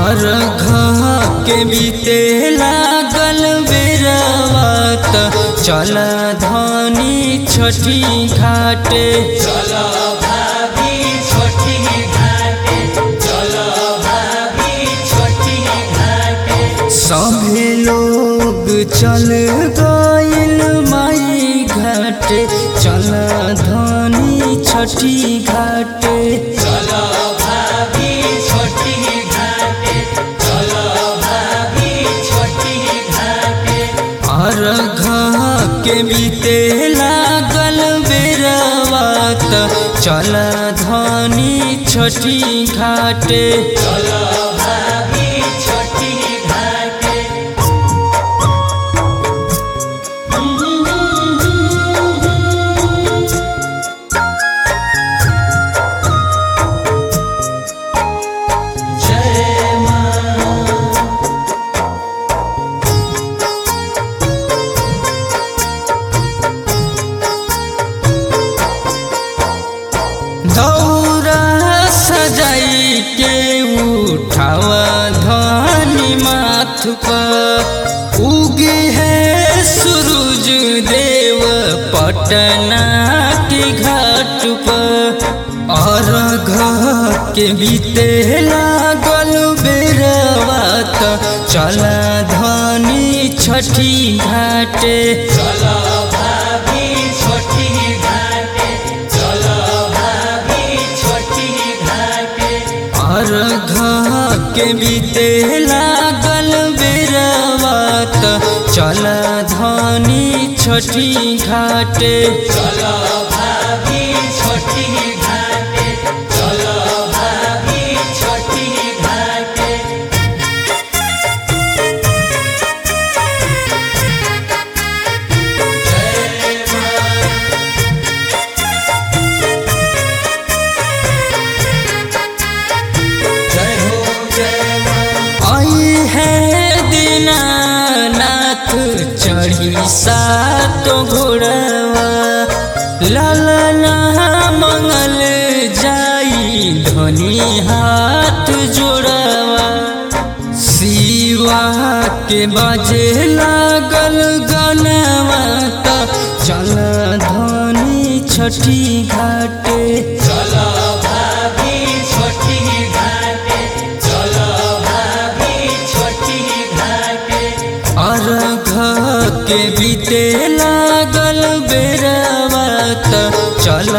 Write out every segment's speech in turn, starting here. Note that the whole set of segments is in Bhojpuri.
और घ के बीते लागल बेरवात चल धनी छठी घाटे चलो भाभी छोटी घाटे चलो भाभी छोटी घाटे सभे लोग चल गइल माई घाटे चल धनी छठी घाटे चलो भाभी छोटी घाटे चलो भाभी छोटी घाटे और घ के बीते लागल बेरवात चल धनी छठी घाटे चलो भाभी छोटी घाटे जय मां दौरा सजाई के उठावा धनी माथ पर उगे है सूरज देव पटना के घाट पर और घ के बीते लागल बेरवात चला धनी छठी घाटे चलो भाभी छोटी घाटे चलो भाभी छोटी घाटे और घ के बीते लागल बेरवात चल धनी छठी घाटे चलो भाभी छोटी घाटे चलो भाभी छोटी घाटे जय मां जय हो जय मां आई है दीनानाथ चढ़ी सातो घोड़वा लालना मंगल जाई धनी हाथ जोड़वा शिवा के बाजे लागल गनवा त चल धनी छठी घाटे चलो भाभी छोटी घाटे चलो भाभी छोटी घाटे और घ के बीते लागल बेरवात चल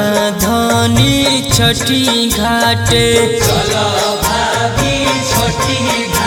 धनी छठी घाटे चलो भाभी छोटी